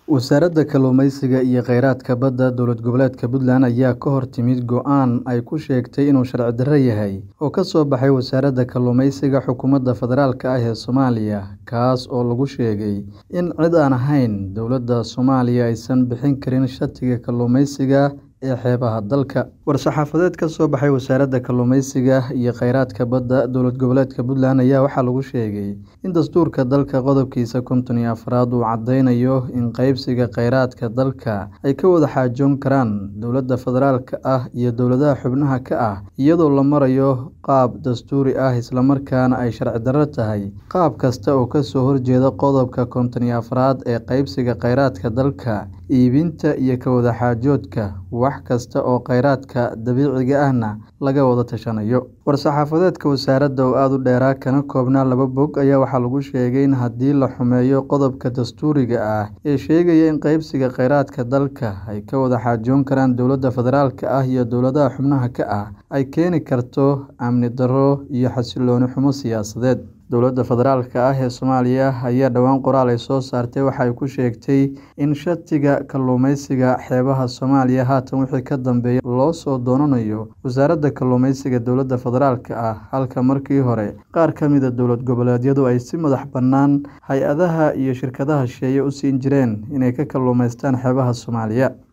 Wasaaradda Kalluumeysiga iyo Kheyraadka Badda Dowlad Goboleedka Puntland ayaa ka hor timid go'aan ay ku sheegtay inuu sharci darro yahay oo ka soo baxay Wasaaradda Kalluumeysiga Xukuumadda Federaalk ah ee Soomaaliya, kaas oo lagu sheegay in cid aan ahayn dowladda Soomaaliya aysan bixin karin shatiga kalluumeysiga ee xeebaha dalka. War-saxaafadeed ka soo baxay Wasaaradda Kalluumeysiga iyo Kheyraadka Badda Dowlad Goboleedka Puntland ayaa waxaa lagu sheegay in dastuurka dalka qodobkiisa konton iyo afraad uu caddeynayo in qaybsiga kheyraadka dalka ay ka wada xaajoon karaan dowladda federaalka ah iyo dowladaha xubnaha ka ah iyadoo loo marayo qaab dastuuri ah isla markaana ay sharci darro tahay qaab kasta oo ka soo horjeeda qodobka konton iyo afraad ee qaybsiga kheyraadka dalka, iibinta iyo ka wada xaajoodka wax kasta oo kheyraadka dabiiciga ahna laga wada tashanayo. War-saxaafadeedka wasaaradda oo aad u dheeraa kana koobnaa laba bog ayaa waxaa lagu sheegay in haddii la xumeeyo qodobka dastuuriga ah ee sheegaya in qaybsiga kheyraadka dalka ay ka wada xaajoon karaan dowladda federaalka ah iyo dowladaha xubnaha ka ah, ay keeni karto amni darro iyo xasillooni xumo siyaasadeed. Dowladda federaalka ah ee Soomaaliya ayaa dhowaan qoraal ay soo saartay waxa ay ku sheegtay in shatiga kalluumeysiga xeebaha Soomaaliya haatan wixii ka dambeeya loo soo doonanayo Wasaaradda Kalluumeysiga dowladda federaalka ah, halka markii hore qaar ka mid ah dowlad goboleedyadu ay si madax-bannaan hay'adaha iyo shirkadaha shisheeye u siin jireen inay ka kalluumaystaan xeebaha Soomaaliya.